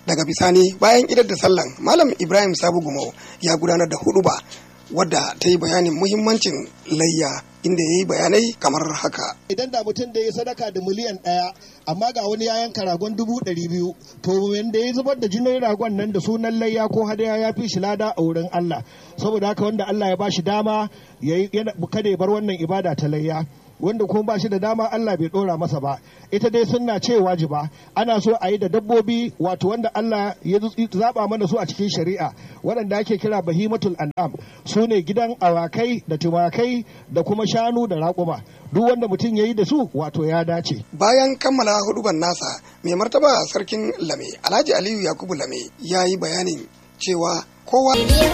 daga bisani bayan idar da sallan malam ibrahim sabu gumau ya gudanar da huduba wadda ta yi bayanin muhimmancin layya inda ya yi bayanai kamar haka. Idan da mutum da ya sadaka da miliyan ɗaya amma ga wani ya yanka ragon dubu ɗari biyu to wanda ya zubar da jinin ragon nan da sunan layya ko hadaya ya fi shi lada a wurin Allah saboda haka wanda Allah ya ba shi dama kada ya bar wannan ibada ta layya. wanda kuma ba shi da dama Allah bai dora masa ba ita dai sunna ce wajiba ana so a yi da dabbobi wato wanda Allah ya zaba mana su a cikin shari'a waɗanda ake kira bahimatul an'am su ne gidan awakai da tumakai da kuma shanu da raƙuma duk wanda mutum ya yi da su wato ya dace bayan kammala huduban nasa mai martaba sarkin lame alhaji aliyu yakubu lame ya yi bayanin cewa kowa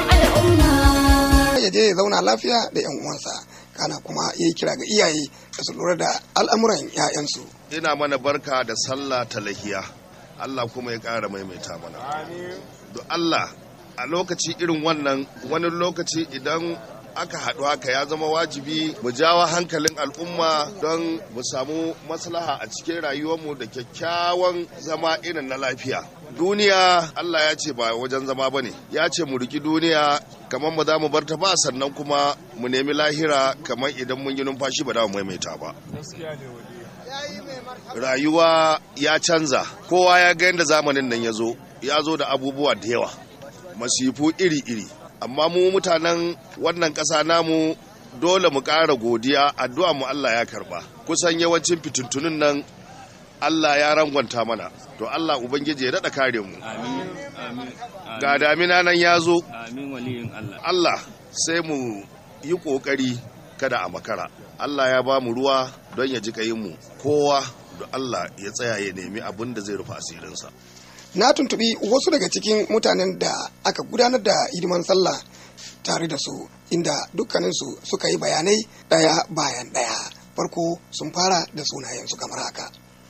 ya je ya zauna lafiya da 'yan uwansa kana kuma ya yi kira ga iyaye da su lura da al'amuran 'ya'yansu. Ina mana barka da sallah ta lahiya, Allah kuma ya ƙara maimaita mana. Do Allah a lokaci irin wannan wani lokaci idan aka haɗu haka ya zama wajibi mu jawo hankalin al'umma don mu samu maslaha a cikin rayuwarmu da kyakkyawan zama irin na lafiya. Duniya Allah ya ce ba wajen zama ba ne, ya ce mu riki duniya kamar mu za mu bar ta ba sannan kuma mu nemi lahira kamar idan mun yi numfashi ba da mu maimaita ba. Rayuwa ya canza, kowa ya ga yadda zamanin nan ya zo, ya zo da abubuwa da yawa, masifu iri-iri. Amma mu mutanen wannan ƙasa namu dole mu ƙara godiya addu'a mu Allah ya karba. Kusan yawancin fitintunin nan Allah ya rangwanta mana, to Allah Ubangiji ya daɗa kare mu. Ga damina nan ya zo, Allah sai mu yi ƙoƙari kada a makara. Allah ya ba mu ruwa don ya ji mu kowa da Allah ya tsaya ya nemi abin da zai rufe asirinsa. Na tuntubi wasu daga cikin mutanen da aka gudanar da hidiman sallah tare da su inda dukkaninsu suka yi bayanai ɗaya bayan ɗaya. Farko sun fara da sunayensu kamar haka.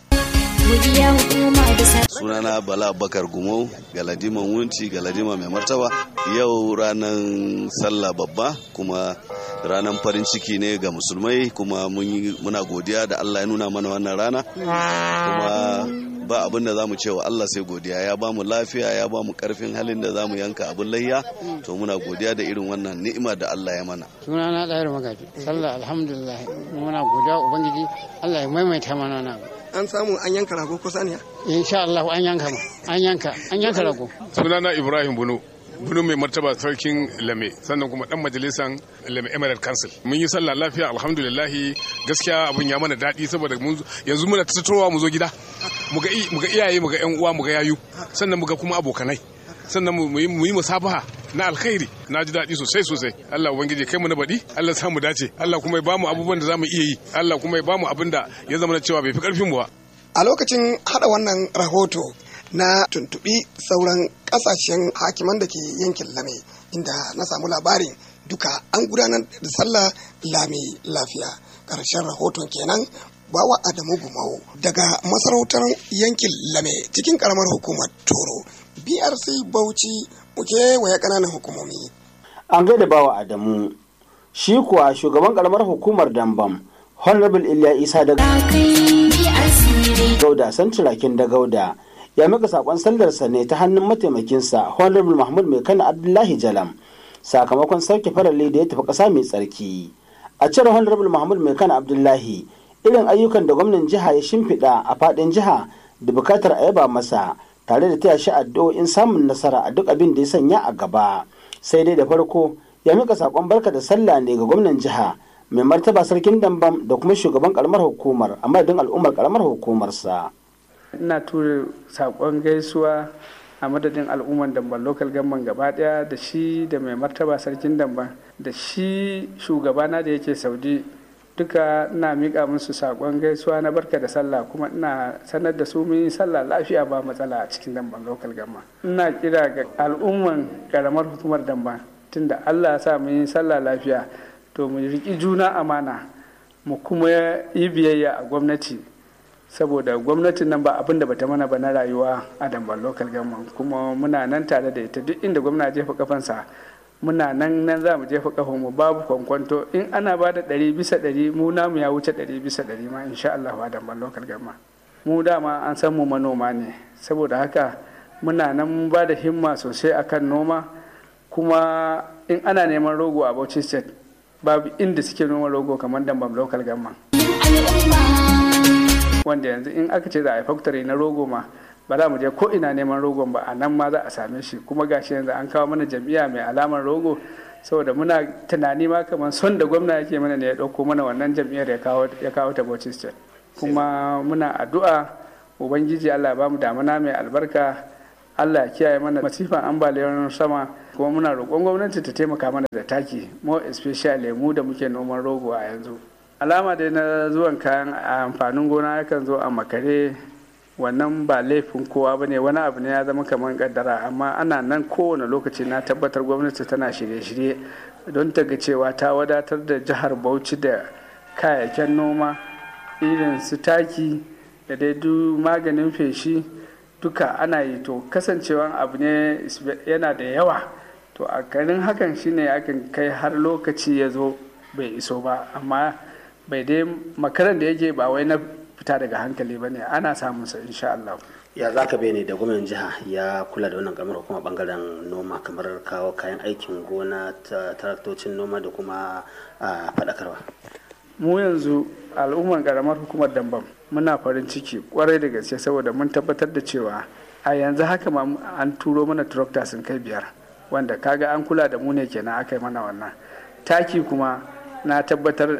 sunana bala bakar gumau galadiman wunci galadima mai martaba yau ranar sallah babba kuma ranar farin ciki ne ga musulmai kuma muna godiya da allah ya nuna mana wannan rana kuma ba abin da za mu cewa Allah sai godiya ya ba mu lafiya ya ba mu karfin halin da za mu yanka abin layya to muna godiya da irin wannan ni'ima da Allah ya mana suna na ɗayar magaji sallah alhamdulillah muna godiya ubangiji Allah ya maimaita mana na an samu an yanka rago ko saniya insha Allah an yanka ma an yanka an yanka rago sunana Ibrahim Bunu bunu mai martaba sarkin lame sannan kuma dan majalisan lame emirate council mun yi sallah lafiya alhamdulillahi gaskiya abun ya mana daɗi saboda yanzu muna tattauwa mu zo gida mu ga iyaye mu ga yan uwa mu ga yayu sannan mu ga kuma abokanai sannan mu yi musabaha na alkhairi na ji daɗi sosai sosai Allah ubangiji kai mu na baɗi Allah samu dace Allah kuma ya bamu abubuwan da zamu iya yi Allah kuma ya bamu abin da ya zama cewa bai fi karfin mu ba a lokacin hada wannan rahoto na tuntubi sauran kasashen hakiman da ke yankin lame inda na samu labarin duka an gudanar da sallah lami lafiya ƙarshen rahoton kenan bawa adamu gumau daga masarautar yankin lame cikin karamar hukumar toro brc bauchi muke waya ƙananan hukumomi an gaida bawa adamu shi kuwa shugaban karamar hukumar dambam honorable iliya isa da gauda santirakin da gauda ya mika sakon sallarsa ne ta hannun mataimakinsa honorable mahmud mai kana abdullahi jalam sakamakon sauke farale da ya tafi ƙasa mai tsarki a cire honorable mahmud mai kana abdullahi irin ayyukan da gwamnan jiha ya shimfiɗa a faɗin jiha da bukatar a yaba masa tare da taya shi addu'o'in samun nasara a duk abin da ya sanya a gaba sai dai da farko ya mika sakon barka da sallah ne ga gwamnan jiha mai martaba sarkin dambam da kuma shugaban karamar hukumar a madadin al'ummar karamar hukumarsa. ina tura sakon gaisuwa a madadin al'ummar damban local gamban gaba daya da shi da mai martaba sarkin damban da shi shugabana da yake saudi duka ina miƙa musu sakon gaisuwa na barka da sallah kuma ina sanar da su mun yi sallah lafiya ba matsala a cikin damban local gamban ina kira ga al'umman karamar hukumar damban tunda allah ya sa mun yi sallah lafiya to mu riƙi juna amana mu kuma yi biyayya a gwamnati saboda gwamnatin nan ba abin da bata mana ba na rayuwa a damban local government kuma muna nan tare da ita duk inda gwamna jefa kafansa muna nan nan za mu jefa kafan mu babu kwankwanto in ana ba da ɗari bisa ɗari mu namu ya wuce ɗari bisa ɗari ma insha Allah a damban local government mu dama an san mu manoma ne saboda haka muna nan ba da himma sosai akan noma kuma in ana neman rogo a bauchi state babu inda suke noma rogo kamar dambam local government wanda yanzu in aka ce za a yi factory na rogo ma ba za mu je ko ina neman rogon ba a nan ma za a same shi kuma gashi yanzu an kawo mana jam'iyya mai alamar rogo saboda muna tunani ma kamar son da gwamna yake mana ne ya ɗauko mana wannan jam'iyyar ya kawo ta Bauchi State kuma muna addu'a ubangiji Allah ba mu damuna mai albarka Allah ya kiyaye mana masifan ambaliyar sama kuma muna roƙon gwamnati ta taimaka mana da taki more especially mu da muke noman rogo a yanzu alama dai na zuwan kayan amfanin gona yakan zo a makare wannan ba laifin kowa ba ne wani abu ne ya zama kamar kaddara amma ana nan kowane lokaci na tabbatar gwamnati tana shirye-shirye don ta ga cewa ta wadatar da jihar bauchi da kayayyakin noma irin su taki da dai maganin feshi duka ana yi to kasancewan abu ne yana da yawa to a garin hakan shine akan kai har lokaci ya zo bai iso ba amma bai dai makaran da yake ba wai na fita daga hankali ba ne ana samun sa insha Allah. ya za ka ne da gwamnan jiha ya kula da wannan kamar kuma bangaren noma kamar kawo kayan aikin gona ta taraktocin noma da kuma faɗakarwa mu yanzu al'umman karamar hukumar dambam muna farin ciki kwarai da gaske saboda mun tabbatar da cewa a yanzu haka ma an turo mana tractor sun kai biyar wanda kaga an kula da mu ne kenan aka yi mana wannan taki kuma na tabbatar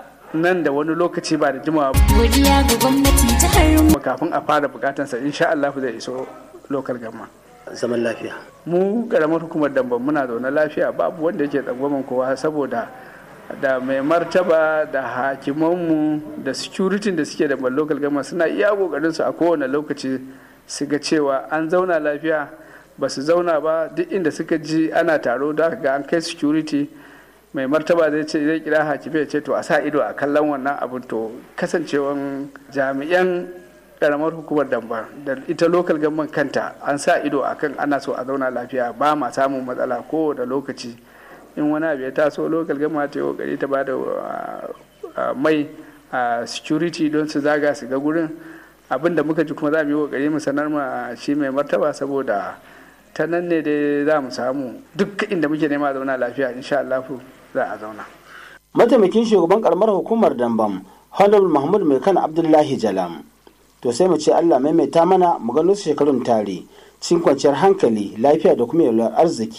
nan da wani lokaci ba da jimawa godiya ga gwamnatin jihar mu kafin a fara bukatansa insha Allah zai iso lokal gama zaman lafiya mu karamar hukumar damban muna zaune lafiya babu wanda yake tsangwaman kowa saboda da mai martaba da hakimanmu da security da suke da local gama suna iya kokarin su a kowane lokaci su ga cewa an zauna lafiya ba su zauna ba duk inda suka ji ana taro da ga an kai security mai martaba zai ce zai kira hakimi ya ce to a sa ido a kallon wannan abin to kasancewan jami'an karamar hukumar damba da ita lokal gamban kanta an sa ido akan ana so a zauna lafiya ba ma samun matsala ko da lokaci in wani abu ya taso lokal gama ta yi kokari ta bada mai a security don su zaga su ga gurin abin da muka ji kuma za mu yi kokari mu sanar ma shi mai martaba saboda ta nan ne dai za mu samu duk inda muke nema zauna lafiya insha Allah za a zauna. Mataimakin shugaban karamar hukumar Dambam, Honorable Mahmud Mai kan Abdullahi Jalam. To sai mu ce Allah maimaita mana mu gano su shekarun tare, cikin kwanciyar hankali, lafiya da kuma yalwar arziki.